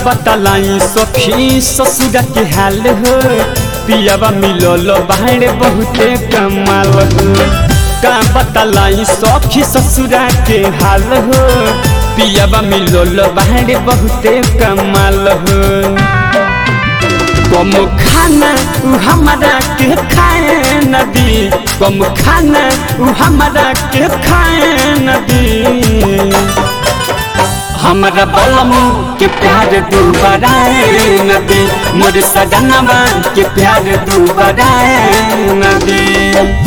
बतलाई सखी ससुर के हाल हो पियावा मिलल बाहर बहुते कमाल हो का बतलाई सखी ससुर के हाल हो पियावा मिलल बाहर बहुते कमाल हो कम खाना उ हमारा के खाए नदी कम खाना उ हमारा के खाए नदी हमरा बलम के प्यार दुबराए नदी मोर सजनवा के प्यार दुबराए नदी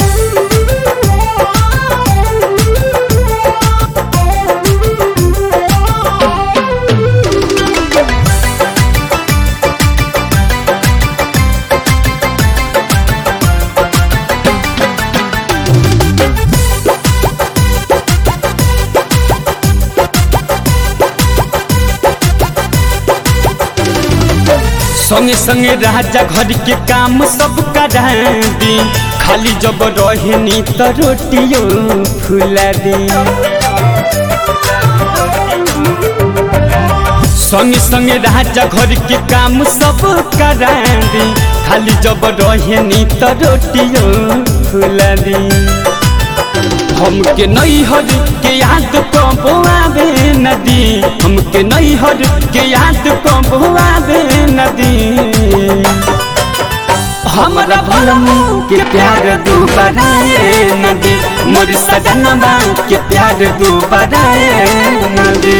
संगे संगे राजा घर के काम सब करा दी खाली जब रहनी तो रोटियो फुला दी संगे संगे राजा घर के काम सब करा दी खाली जब रहनी तो रोटियो फुला दी हमके नैहर के याद कब आवे नदी हमके नैहर के याद कब आवे नदी हमरा भलमू के प्यार दुबराए नदी मोर सजनवा के प्यार दुबराए नदी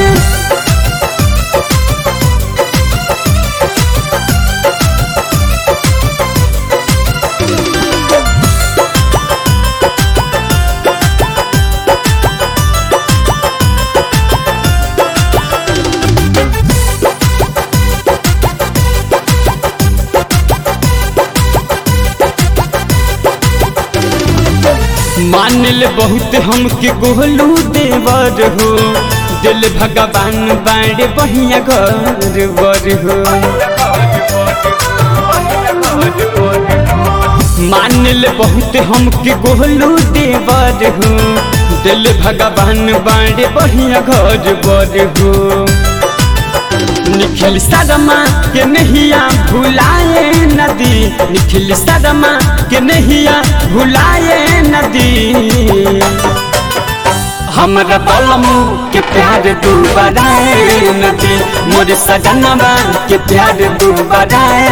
मान ले बहुत हमके गोलू देवर हो दिल भगवान बाड़े बढ़िया घर बर हो मान ले बहुत हमके गोलू देवर हो दिल भगवान बाड़े बढ़िया घर बर हो निखिल सदमा के नहिया भुलाए नदी निखिल सदमा के नहिया भुलाए नदी हमरा बलमू के प्यार दुबराए नदी मोर सजनवा के प्यार दुबराए